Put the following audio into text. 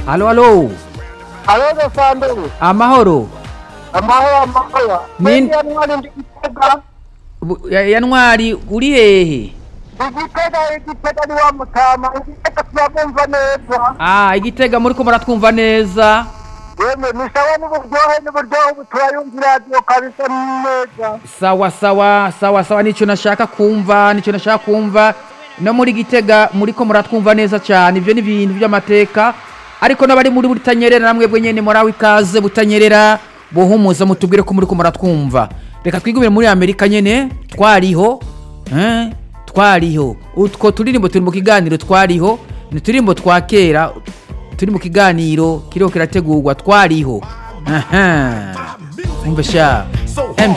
alo alo Alo Sandro. amahoro Amahoro amahoro. Nin- Kweli ntwari ndi Gitega. Bu- ya ya ntwari uri hehe Igitega igitega ni wa mutama. Igitega turabumva neza. ah igitega muri ko muratwumva neza Yemwe ni sawa n'uburyohe n'uburyohe ubu turayumva radiyo kabisa neza. sawa sawa sawa sawa nicyo nashaka kumva nicyo nashaka kumva no muri gitega muri ko muratwumva neza cyane ibyo ni ibintu by'amateka ariko n'abari muri butanyerera namwe bwe nyene murawe ikaze butanyerera buhumuza mutubwire ko muri ko muratwumva reka twigumire muri amerika nyene twariho eh, twariho utwo turirimbo turi mu kiganiro twariho ni turirimbo twa kera turi mu kiganiro kiriho kirategurwa twariho aha umva sha